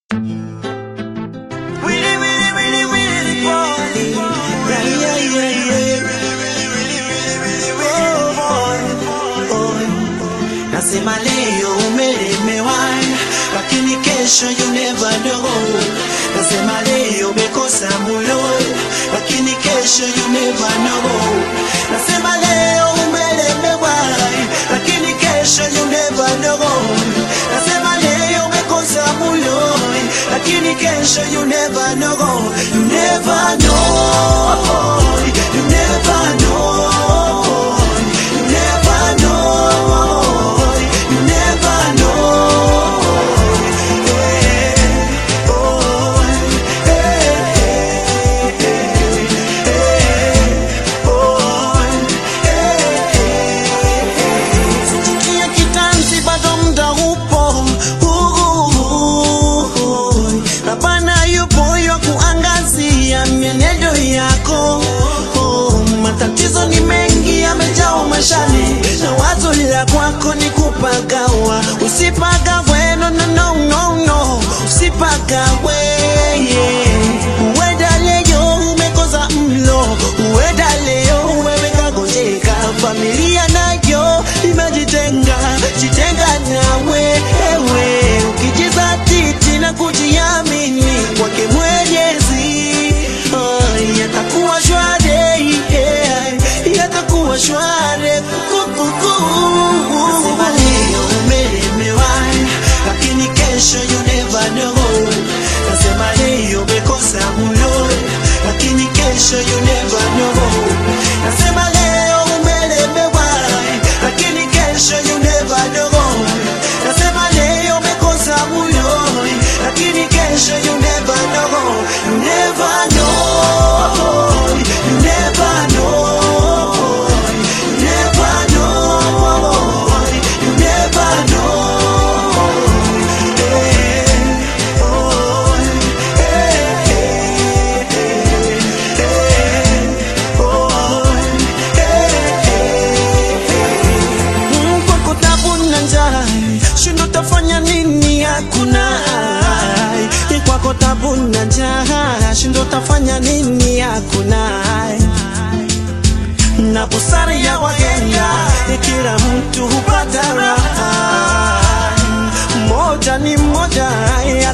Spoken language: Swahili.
Nasema leo umelemewa, lakini kesho you never know. Nasema leo umekosa mulo, lakini kesho you never know. Nasema leo umelemewa, lakini kesho you never know. Nasema leo umekosa mulo, lakini kesho you never know. You never know. You never know. You never know. You never know. Eh, oh, eh, eh, eh, oh, Sikia kitanzi bado mda upo Uhuhu. Rabana yupo yo kuangazia mienendo yako Matatizo ni mengi yamejaa mashani Na wazo la kwako ni kupagawa Usipagawe no no no no no Usipagawe yeah. Uenda leo umekosa mlo Uenda leo wewe kagonjeka Familia nayo imejitenga Jitenga nawe ewe Ukijizatiti na kujiamini Kwake mwenyezi oh, Yatakuwa shwari yeah, Yatakuwa shwari Kukuku Nasema leo umelemewa Lakini kesho you never know Nasema leo umekosa mulo Lakini kesho you never know Nasema leo umelemewa Lakini kesho you never know Nasema leo umekosa mulo Lakini kesho you never know You never know You never know You never know You never know Eh, oh, eh, eh, eh, oh, Mm, kwako tabu na njaa shindo tafanya nini hakuna ai. kwako tabu na njaa shindo tafanya nini hakuna ai. na busara ya waganga kila mtu hupata raha moja ni moja